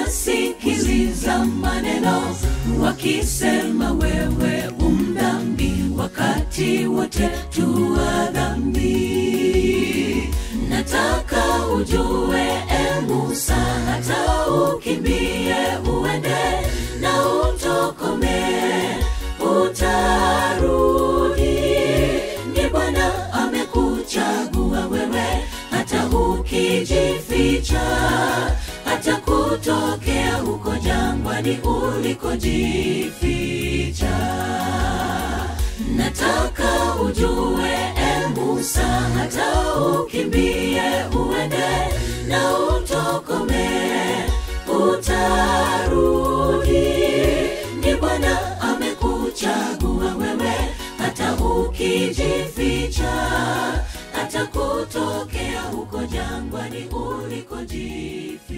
wanasikiliza maneno wakisema wewe umdhambi wakati wote tuwa dhambi nataka ujue e musa hata ukimbie uende na utokome utarudi ni bwana amekuchagua wewe hata ukijificha hata kutokea huko jangwani ulikojificha nataka ujue e musa hata ukimbie uende na utokome utarudi ni bwana amekuchagua wewe hata ukijificha hata kutokea huko jangwani ulikojificha